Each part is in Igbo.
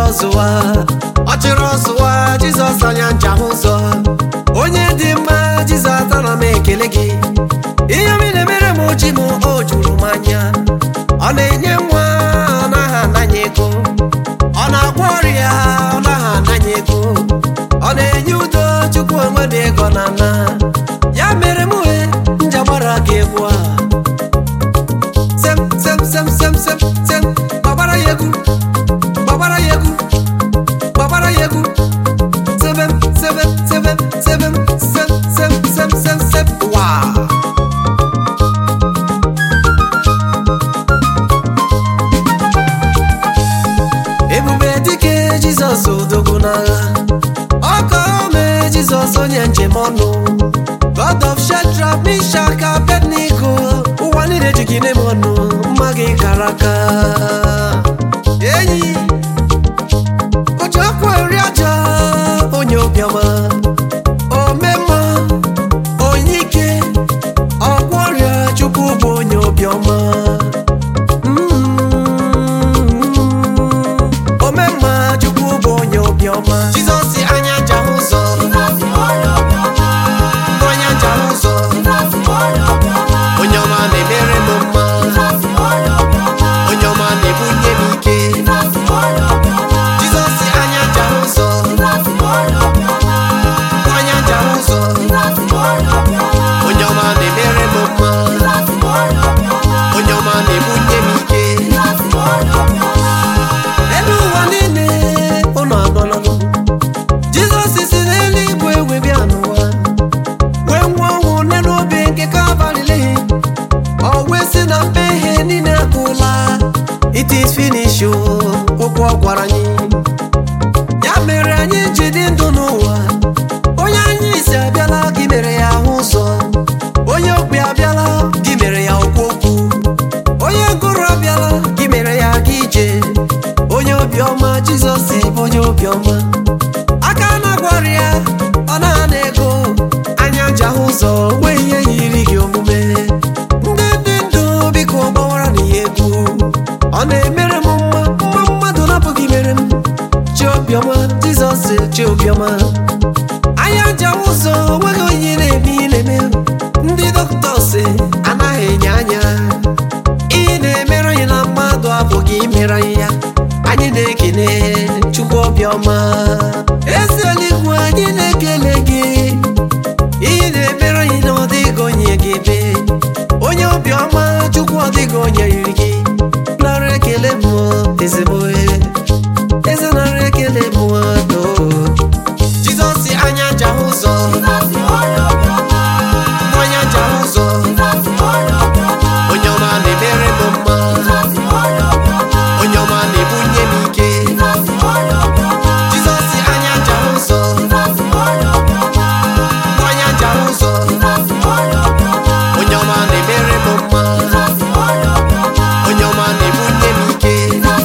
ọzụwa ọ chịrị ọzụwa jizọs anya ncha hụ ụzọ onye dị mma jizọs ana m ekele gị ihe m na-emere m chi m o juru m anya ọ na-enye nwa ọ naghị ananye ego ọ na-agwọ ọrịa ọ naghị ananye ego ọ na-enye udo chukwu onwe dị ego na ana ya mere m wee njagbara gị egwu a sem sem sem sem sem sem gbagbara ya egwu gbagbara ya egwu gbagbara ya egwu sebem sebem sebem sebem sem sem sem sem sem waa ebube dike jizọs odogwu n'agha ọka ome jizọs onye njem ọnụ god of shadrach mishak abednego ụwa niile ji gị n'ime ọnụ mma gị kara aka enyi oji ọkwa eri aja onye obiọma omemma onye ike ọgwọ ọrịa chukwu bụ onye obiọma omemma chukwu bụ onye obiọma jizọs anya ncha ụzọ onye ncha ụzọ onye ọma na-emere m mma onye ọma na-ebunye m ike jizọs anya ncha ụzọ onye ncha ụzọ onye ọma na-emere m mma onye ọma na-ebunye m ike elu ụwa niile ụnụ agọnọnụ jizọs si n'eluigwe wee bịa n'ụwa wee nwụọ ọnwụ nne n'obe nke kabalili ọ wee si na mmehie niile agụla it is finish o okwu ọ gwara anyị ya mere anyị ji dị ndụ n'ụwa onye anyị isi abịala gị mere ya ahụ ụzọ onye okpi abịala gị mere ya okwu okwu onye gụrụ abịala gị mere ya aga ije onye obiọma jizọs bụ onye obiọma aka na-agwara ya ọ na-ana ego anya ji ahụ ụzọ nwee ihe yiri gị omume ndị dị ndụ biko gbawara na ya egwu ọ na-emere m mma mma mmadụ napụghị mere m chi obiọma jizọs chi obiọma anya ji ahụ ụzọ onweghị onye na-eme ihe na-eme ndị dọkịta anaghị enye anya ihe na-emere anyị na mmadụ abụghị imere anyị ya anyị na-ekele chukwu obiọma ezi eluigwe anyị na-ekele gị ihe na-emere anyị na ọ dịghị onye ga-eme onye obiọma chukwu ọ dịghị onye yiri gị nara ekele m ezigbo eze nara ekele m do jizọs anya ncha ụzọ onye ncha ụzọ onye ọma na-emere m mma onye ọma na-ebunye m ike jizọs anya ncha ụzọ onye ncha ụzọ onye ọma na-emere m mma onye ọma na-ebunye m ike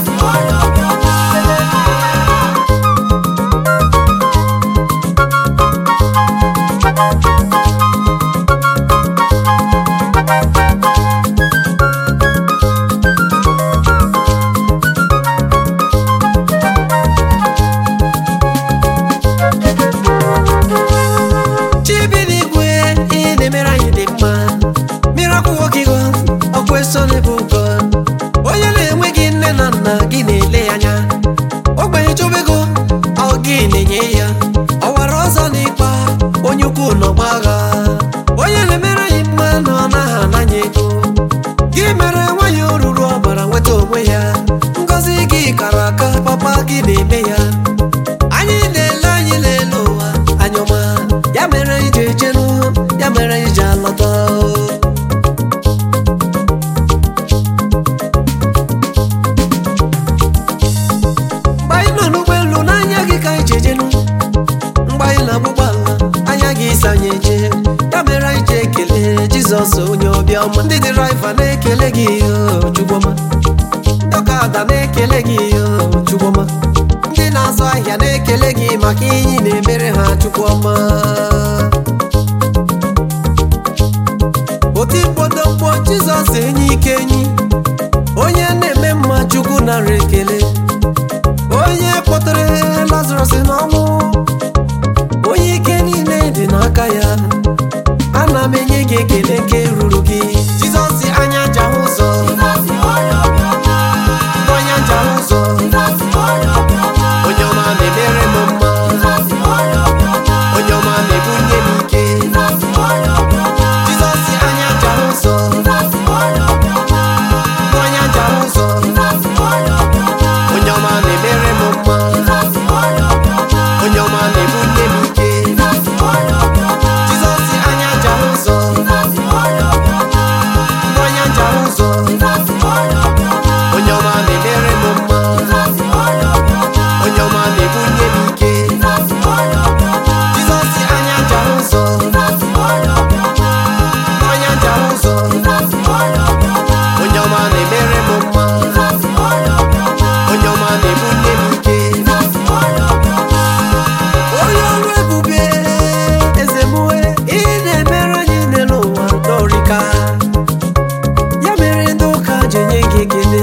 chibiligwe ihe na-emere anyị dị mma miracle working God ọkwa eso n'ebe ụgọ onye na-enweghị nne na nna gị na-ele ya anya ogbenye chobego ọ gị na-enye ya ọwara ọzọ n'ịkpa onye ukwu n'ọgba agha onye na-emere anyị mma na ọ naghị ananya ego gị mere nwanyị oruru ọbara nweta onwe ya ngọzi gị kara aka papa gị na-eme ya anyị na-ele anyị na-ele ụwa anyọma ya mere anyị ji ejenu ya mere anyị ji alọta mgbe anyị nọ n'ụgbọelu n'anya gị ka anyị ji ejenu mgbe anyị na-agba ụgbọala anya gị isi anyị eje ya mere anyị ji ekele jizọs onye ọbịọma ndị dịraiva na-ekele gị o chukwuma ndị ọkada na-ekele gị o chukwuma ndị na-azụ ahịa na-ekele gị maka ihe ị na-emere ha chukwuma otikpodokpo jizọs enyi ike enyi onye na-eme mma chukwu nara ekele onye kpọ ga-enye gị ekele nke ruru gị jizọs si anya nja hụ ụzọ onye nja hụ ụzọ onye ọma na-emere m mma onye ọma na-ebunye m ike jizọs si anya nja hụ ụzọ onye nja hụ ụzọ onye ọma na-emere m mma onye ọma na-ebunye m ike jizọs si anya nja hụ ụzọ onye nja hụ ụzọ onye ọma na-emere m mma onye ọma na-ebunye m ike jizọs si anya nja hụ ụzọ onye nja hụ ụzọ onye ọma na-emere m mma onye ọma na-ebunye m ike onye ọrụ ebube eze mue ị na-emere anyị n'elu ụwa dọrịka ya mere ndị ụka ji enye gị ekele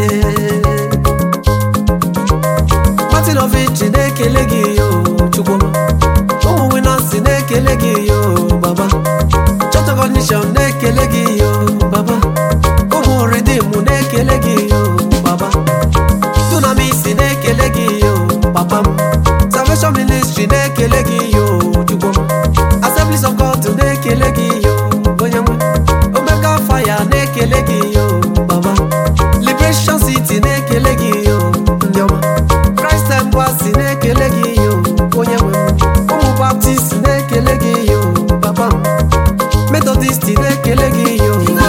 Martin of Iji na-ekele gị yo Chukwuma ụmụ winasi na-ekele gị yo baba Church of Nation na-ekele gị yo baba ụmụ Redeem na-ekele gị yo baba Dunamis na-ekele gị yo papa m Salvation Ministry na-ekele gị yo Chukwuma Assemblies of God na-ekele gị yo onye nwe Omega Fire na-ekele gị yo baba Liberation City na-ekele gị yo ndị ọma Christ Embassy na-ekele gị yo onye nwe m ụmụ Baptist na-ekele gị yo papa m Methodist na-ekele gị yo